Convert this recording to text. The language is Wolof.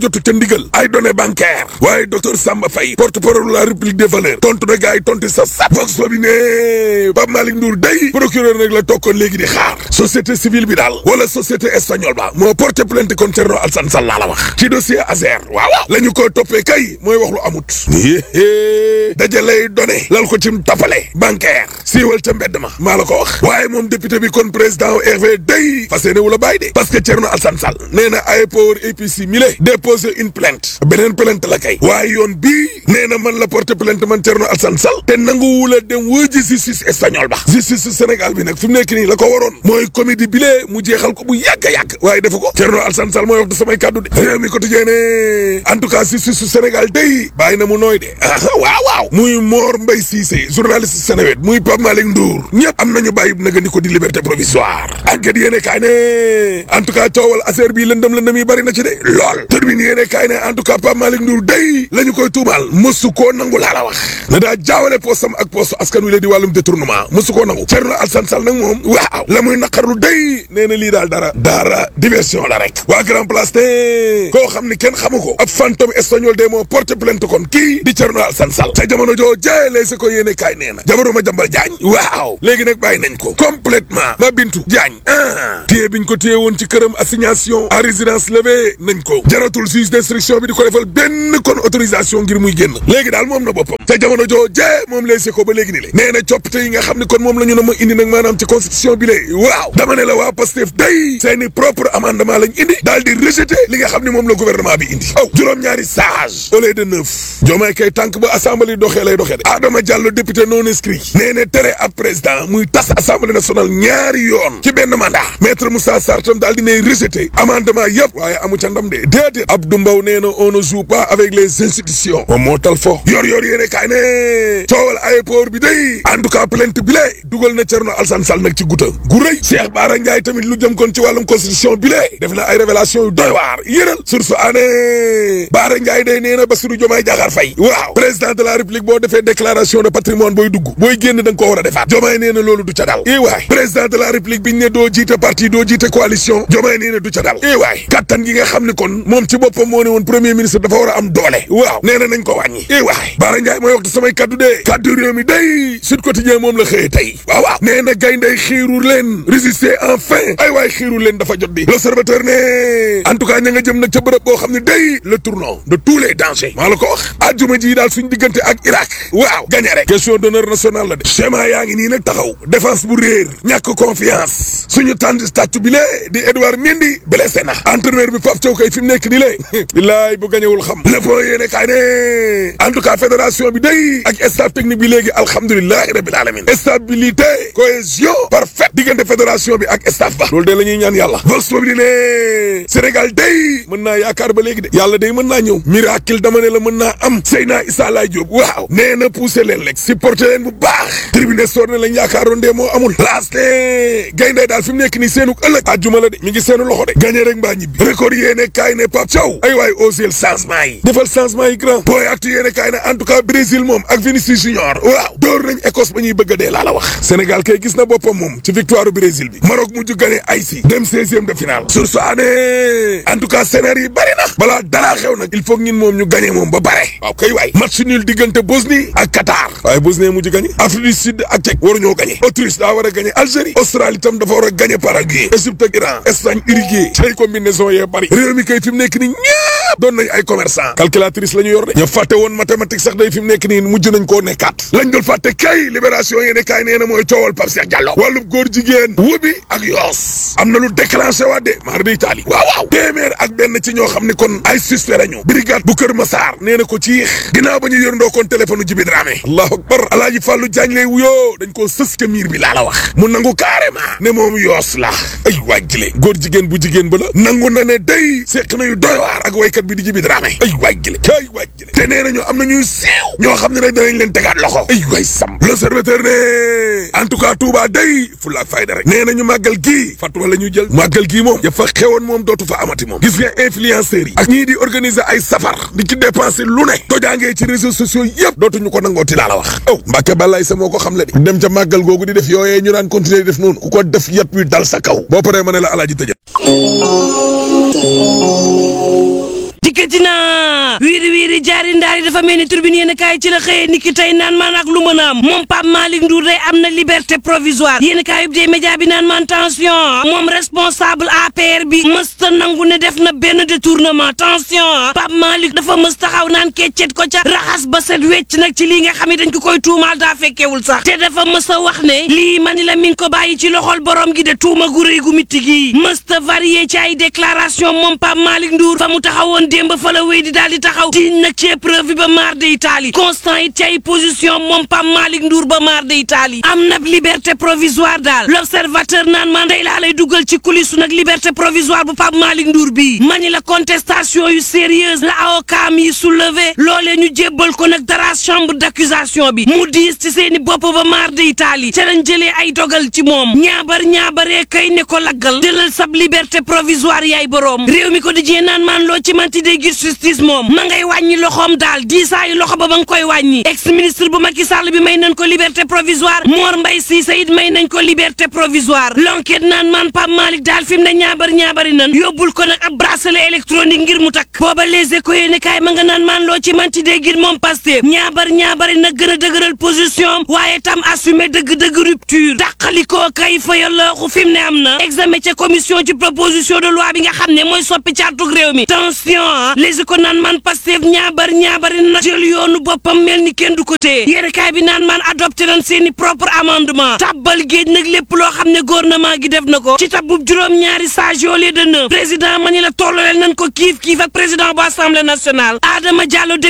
jotu ca ndigal ay données bancaires waaye docteur Samba Faye porte-parole de la République des valeurs tontu na gars yi tontu sa sat vox bi ne Pape Malick Ndour day procureur nag la tokkoon léegi di xaar société civile bi daal wala société espagnole ba moo porté plainte contre Thierno Alassane Sall laa la wax ci dossier Azer waaw waaw la ñu ko toppee kay mooy wax lu amut yéé dajalay données lal ko cim tappale bancaire siiwal ca mbedd ma maa la ko wax waaye moom député bi kon président RV day fas yéene wu la bàyyi de parce que Thierno Alassane Sall nee na ay power APC mi le déposé une plainte beneen plainte la kay waaye yoon bii nee na man la porté plainte man Thierno Alassane Sall te nanguwu la dem wëji justice espagnol ba justice su Sénégal bi nag fi mu nekk nii la ko waroon mooy comédie bi lee mu jeexal ko bu yàgg a yàgg waaye defu ko Thierno Alassane Sall mooy wax de samay kàddu de réew mi quotidien ne en tout cas justice su Sénégal day bàyyi na mu nooy de waaw waaw muy Mor Mbaye Cissé journaliste Sénéwet muy Pape Malick Ndour ñëpp am nañu bàyyi nag ni ko di liberté provisoire enquête yéene kaay ne en tout cas coowal affaire bi lëndëm lëndëm yi bari na ci de lool turbine yéene kaay ne en tout cas Pape Malick Ndour day la ñu koy tuumaal mësu koo nangu laa la wax na daa jaawale postam ak postu askan wi la di wàllum détournement mësu koo nangu Thierno Alassane Sall nag moom waaw la muy naqarlu day nee na lii daal dara dara diversion la rek waa grand place ne koo xam ni kenn xamu ko ab fantôme espagnol de moo porté plainte kon kii di Thierno Alassane Sall sa jamono joo jëlee sa ko yéene kaay nee na jabaru ma jambal jaañ waaw léegi nag bàyyi nañ ko complètement ma bintu jaañ ah téye biñ ko téye woon ci këram assignation à résidence levée nañ ko jaratul juge d'instruction bi di ko defal benn kon autorisation ngir muy génn léegi daal moom na boppam te jamono joo jee moom lay se ko ba léegi ni le nee na coppite yi nga xam ne kon moom la ñu na ma indi nag maanaam ci constitution bi lée waaw dama ne la waa Pastef day seeni propre amendement lañ indi daal di rejeté li nga xam ne moom la gouvernement bi indi aw juróom-ñaari sage au lieu de neuf joomaay kay tànk ba assemblée doxee lay doxee de Adama Diallo député non inscrit nee na tere ab président muy tas assemblée nationale ñaari yoon ci benn mandat maître Moussa Sarr tam daal di ne rejeté amendement yëpp waaye amu ca ndam de déedéet Abdou Mbow nee na on ne joue pas avec les institutions moom moo tal fo yor yor yéene kaay ne coowal aéroport bi day en tout cas plainte bi lee dugal na Thierno Alassane Sall nag ci guta gu rëy Cheikh Bara Ndiaye tamit lu jëm kon ci wàllum constitution bi lee def na ay révélation yu doy waar yëral source ané Bara Ndiaye day nee na Bassirou Diomaye Diakhar Faye waaw président de la république boo defee déclaration de patrimoine booy dugg booy génn da nga ko war a defaat Diomaye nee na loolu du ca dal i waay président de la république biñ ne doo jiite parti doo jiite coalition Diomaye nee na du ca dal i waay kattan gi nga xam ne kon moom ci boppam moo ne woon premier ministre dafa war a am doole waaw nee na nañ ko wàññi i waay Bara Ndiaye mooy waxtu samay kaddu dee kaddu réew mi day Sud Quotidien moom la xëyee tey waaw waaw nee na gayndey xiiru leen résister enfin ay waay xiiru leen dafa jot bi l'observateur ne en tout cas ña nga jëm nag ca bërëb boo xam ne day le tournant de tous les dangers maa la ko wax ajjuma ji daal suñ diggante ak Irak waaw gagné rek question d'honneur national la de schéma yaa ngi nii nag taxaw défense bu réer ñàkk confiance suñu tànn tàccu bi lee di Edouard Mendy blessé na entraîneur bi Pape Thiaw kay fi mu nekk nii lée billaay bu gañewul xam le point yéene kaay ne en tout cas fédération bi day ak staff technique bi léegi alhamdulilahi rabbil alamin stabilité cohésion parfaite diggante fédération bi ak staff ba loolu de la ñuy ñaan yàlla vox populi ne Sénégal day mën naa yaakaar ba léegi de yàlla day mën naa ñëw miracle dama ne la mën naa am Seyna Issa Laye Diop waaw nee na poussé leen rek supporté leen bu baax tribune sor ne lañ yaakaaroon dee moo amul laaste gayndey daal fi mu nekk nii seenu ëllëg àjjuma la de mi ngi seenu loxo de gagné rek mbaa ñibbi record yéene kaay ne Pape Thiaw ay waay osel changement yi defal changement yi grand booy actu yéene kaay ne en tout cas Brésil moom ak Vinicius Junior waaw door nañ Écosse ba ñuy bëgg a dee laa la wax Sénégal kay gis na boppam moom ci victoire Brésil bi Maroc mujj gagné Haïti dem seizième de finale sur ce année en tout cas scénario yi bari na balaa dara xew nag il faut ñun moom ñu gagné moom ba bare waaw kay waay match nul diggante Bosnie ak Qatar waaye Bosnie mujj gagné Afrique du Sud ak Tchèque waruñoo gagné Autriche daa war a gagné Algérie Australie tam dafa war a gagné Paraguay Égypte ak Iran Espagne Uruguay tey combinaison yee bari réew mi kay fi mu nekk ni ñëpp doon nañ ay commerçant calculatrice la ñu yor de ña fàtte woon mathématique sax day fi mu nekk nii mujj nañ koo nekkaat lañ doon fàtte kay libération yéene kaay nee na mooy coowal Pape Cheikh Diallo wàllub góor jigéen wubi ak yoos am na lu déclenché waat de maar di Italie waaw waaw téeméer ak benn ci ñoo xam ni kon ay suspect lañu brigade bu Kër Massar nee na ko ci ginnaaw ba ñu yërndoo kon téléphone Jibi Dramé allahu akbar alaaji Fàllu Jaañ lay wuyoo dañ koo sës ka miir bi laa la wax mu nangu carrément ne moom yoos la ay wàjjile góor jigéen bu jigéen ba la nangu na ne day seq na yu doy waar ak waykat bi di Jibi Dramé ay wàjjile ay wàjjile te nee nañu am na ñuy siiw ñoo xam ne nag danañ leen tegaat loxo ay waay sam l'observateur ne en tout cas Touba day fulla ak fayda rek nee nañu màggal gii fatwa la ñu jël màggal gii moom ya fa xewoon moom dootu fa amati moom gis nga influenceurs yi ak ñii di organiser ay safar di ci dépenser lu ne tojaangee ci réseaux sociaux yëpp dootuñu ko nangooti laa la wax aw Mbàkke Balaay sa moo ko xam le di dem ca màggal googu di def yooyee ñu daan continuer di def noonu ku ko def yat wi dal sa kaw boo paree ma ne la alaaji tëjal dikkati na wiiri wiiri jaari ndaari dafa mel ni turbine yéen kaay ci la xëyee ni ki tey naan maan ak lu mën a am moom Pape Malick Ndour day am na liberté provisoire yéen kaay yub dee média bi naan maan tension moom responsable APR bi mësta nangu ne def na benn détournement tension Pape Malick dafa mës taxaw naan keccet ko ca raxas ba set wecc nag ci lii nga xam ne dañ ko koy tuumaal daa fekkewul sax te dafa mës a wax ne lii mani la mi ngi ko bàyyi ci loxol borom gi de tuuma gu rëy gu mitti gi mësta varié ci ay déclaration moom Pape Malick Ndour fa mu taxawoon démb fa la wéy di daal di taxaw tiiñ nag ci épreuve bi ba maar de Italie constant it ci ay position moom Pape Malick Ndour ba maar de Italie am na liberté provisoire daal l'observateur naan man day laa lay dugal ci coulisse nag liberté provisoire bu Pape Malick Ndour bii mani la contestation yu sérieuse la avocat yi soulevé loolee ñu jébbal ko nag dara chambre d'accusation bi mu diis ci seeni bopp ba maar de Italie ca lañ jëlee ay dogal ci moom ñaabar ñaabaree kay ne ko laggal jëlal sab liberté provisoire yaay boroom réew mi ko di jee naan maan loo ci manti day gis justice moom ma ngay wàññi loxoom daal diisaayu loxo ba ba nga koy wàññi ex ministre bu Macky Sall bi may nañ ko liberté provisoire Mor Mbaye Cissé it may nañ ko liberté provisoire l'enquête naan maan Pape Malick daal fi mu ne ñaabar ñaabari nan yóbbul ko nag ab bracelet électronique ngir mu takk booba les échos yéene kaay ma nga naan maan loo ci manti day gis moom Pastef ñaabar ñaabari nag gën a dëgëral position waaye tam assumer dëgg-dëgg rupture dàqalikoo kay fa yallooxu fi mu ne am na examen ca commission ci proposition de loi bi nga xam ne mooy soppi caatug réew mi tension les ko naan man Pastef ñaabar ñaabari na jël yoonu boppam mel ni kenn du ko téye yéene kaay bi naan man adopté nañ seeni propre amendement tabbal géej nag lépp loo xam ne gouvernement gi def na ko ci tabbub juróom-ñaari sage au lieu de neuf président ma ni la tollaleel nañ ko kiif kiif ak président bu assemblée nationale Adama Diallo